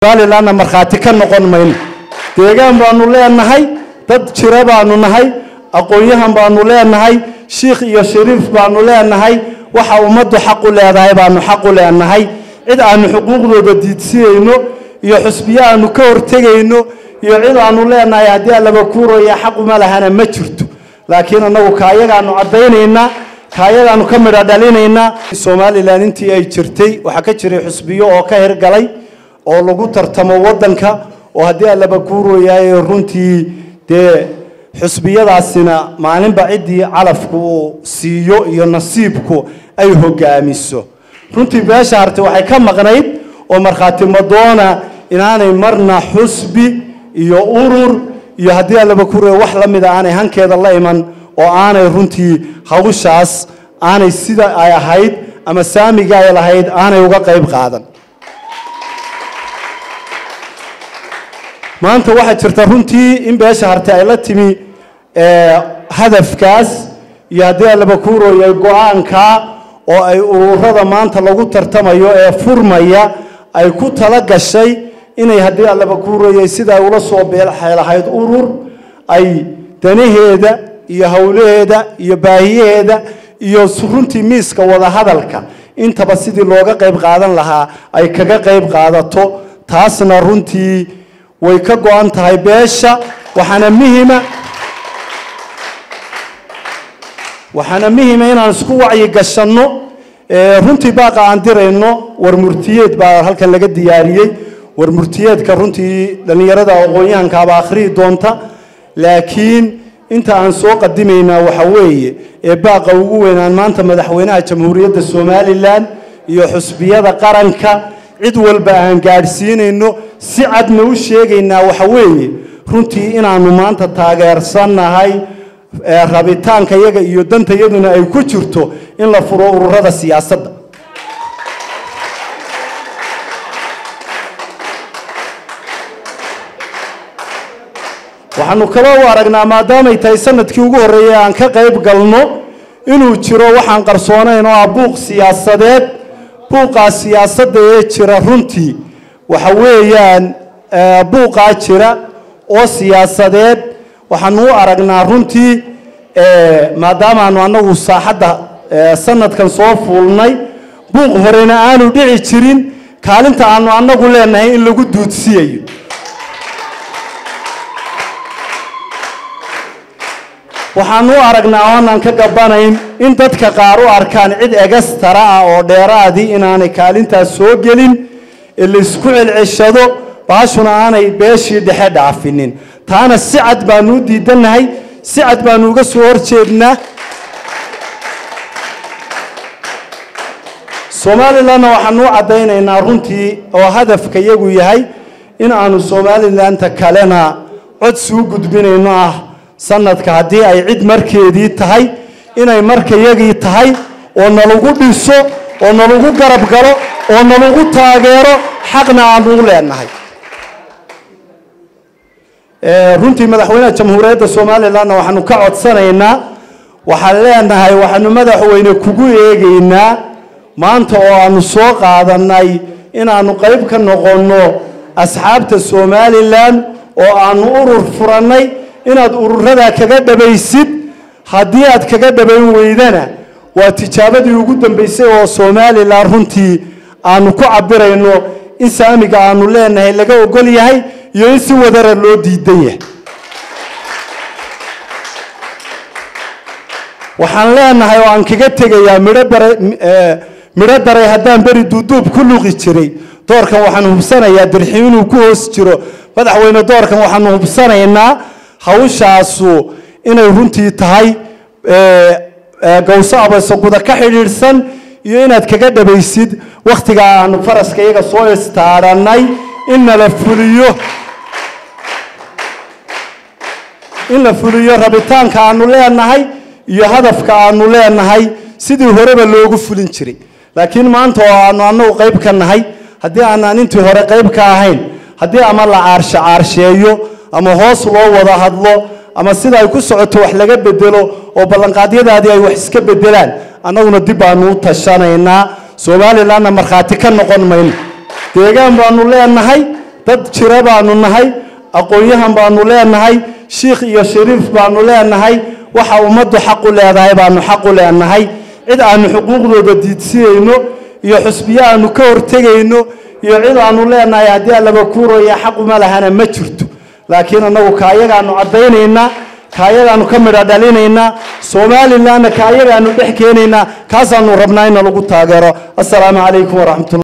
somalilanna markhaati ka noqon mayno deegaan baanu leenahay dad jira baanu nahay aqoon-yahan baanu leenahay shiikh iyo shariif baanu leenahay waxa ummaddu xaq u leedahay baanu xaq u leenahay cid aanu xuquuqdooda diidsinayno iyo xusbiyo aanu ka hortegayno iyo cid aanu leenahay haddii allaba kuuraya xaquma lahana ma jirto laakiin annagu kaayagaanu caddaynaynaa kaayagaanu ka midha dhalinaynaa somalilan intii ay jirtay waxaa ka jiray xusbiyo oo ka hirgalay oo lagu tartamo waddanka oo haddii allaba kuurooyahay runtii dee xusbiyadaasina maalinba ciddii calafku uu siiyo iyo nasiibku ay hogaamiso runtii beesha harte waxay ka maqnayd oo markhaati madoona inaanay marna xusbi iyo urur iyo haddii allaba kuurooya wax la mida aanay hankeeda la iman oo aanay runtii hawshaas aanay sida ay ahayd ama saamiga ay lahayd aanay uga qayb qaadan maanta waxaa jirta runtii in beesha harte ay la timi hadafkaas iyo haddii allaba kuurooya go-aanka oo ay ururada maanta lagu tartamayo ee furmaya ay ku tala gashay inay haddii allaba kuurooyay sida ay ula soo beelxeelahayd urur ay danaheeda iyo howlaheeda iyo baahiyaheeda iyo runtii miiska wadahadalka intaba sidii looga qayb qaadan lahaa ay kaga qayb qaadato taasna runtii way ka go-an tahay beesha waxaana muhima waxaana muhima inaan isku wacyi gashanno runtii baaqa aan dirayno war murtiyeed baa halkan laga diyaariyey war murtiyeedka runtii dhallinyarada aqoon-yahankaaba akhriyi doonta laakiin inta aan soo qadimaynaa waxa weeye ee baaqa ugu weynaan maanta madaxweynaha jamhuuriyadda somalilan iyo xusbiyada qaranka cid walba aan gaadhsiinayno si cadna u sheegaynaa waxa weeye runtii inaanu maanta taageersannahay rabitaanka yaga iyo dantayaduna ay ku jirto in la furo ururada siyaasadda waxaanu kaba u aragnaa maadaamay tahay sanadkii ugu horreeyay aan ka qayb galno inuu jiro waxaan qarsoonayn oo ah buuq siyaasadeed buuqaa siyaasadda ee jira runtii waxa weeyaan buuqaa jira oo siyaasadeed waxaanu u aragnaa runtii maadaamaanu annagu saaxadda sanadkan soo fuulnay buuq horena aanu dhici jirin kaalinta aanu annagu leenahay in lagu duudsiyayo waxaanu u aragnaa oonaan ka gabanayn in dadka qaar u arkaan cid egastara ah oo dheeraadii inaanay kaalintaas soo gelin ee laysku celceshado baashuna aanay beeshii dhexe dhaafinin taana si cad baanu u diidannahay si cad baanu uga soo horjeednaa somalilanna waxaanu u caddaynaynaa runtii oo hadafka yagu yahay in aanu somalilanta kalena cod suu gudbinayno ah sanadka haddii ay cid markeedii tahay inay markayagii tahay oo nalagu dhiso oo nalagu garab galo oo nalagu taageero xaqna aanu u leenahay runtii madaxweynaha jamhuuriyadda somalilanna waxaanu ka codsanaynaa waxaan leenahay waxaanu madaxweyne kugu eegaynaa maanta oo aanu soo qaadanay inaanu qayb ka noqonno asxaabta somalilan oo aanu urur furannay inaad ururadaa kaga dhabaysid haddii aad kaga dhabayn weydana waa tijaabadii ugu dambaysay oo somalilan runtii aanu ku cabirayno in saamiga aanu leenahay laga ogol yahay iyo in si wadara loo diidan yahay waxaan leenahay oo aan kaga tegayaa midho bare midho daray haddaan beri duuduub ku luqi jiray doorkan waxaan hubsanayaa dirxi inuu ku hoos jiro madaxweyne doorkan waxaanu hubsanaynaa hawshaasu inay runtii tahay gawso abasaguda ka xidhiidhsan iyo inaad kaga dhabaysid wakhtigaa aanu faraska iyaga soo istaadhanay in nala fuliyo in la fuliyo rabitaanka aanu leenahay iyo hadafka aanu leenahay sidii horeba loogu fulin jiray laakiin maanta oo aanu annagu qayb ka nahay haddii aanaan intii hore qayb ka ahayn haddii ama la caarshe caarsheeyo ama hoos loo wada hadlo ama sida ay ku socoto wax laga bedelo oo ballanqaadyadaadii ay wax iska bedelaan annaguna dib baanu u tashanaynaa somalilanna markhaati ka noqon mayno deegaan baanu leenahay dad jira baanu nahay aqoon-yahan baanu leenahay shiikh iyo shariif baanu leenahay waxa ummaddu xaq u leedahay baanu xaq u leenahay cid aanu xuquuqdooda diidsinayno iyo xusbiyo aanu ka hortegayno iyo cid aanu leenahay haddii allaba kuuraya xaquma lahana ma jirto laakiin annagu kaayagaanu caddaynaynaa kaayagaanu ka midha dhalinaynaa somalilanna kaayagaanu dhex keenaynaa kaasaanu rabnaa in lagu taageero assalaamu calaykum waraxmatullah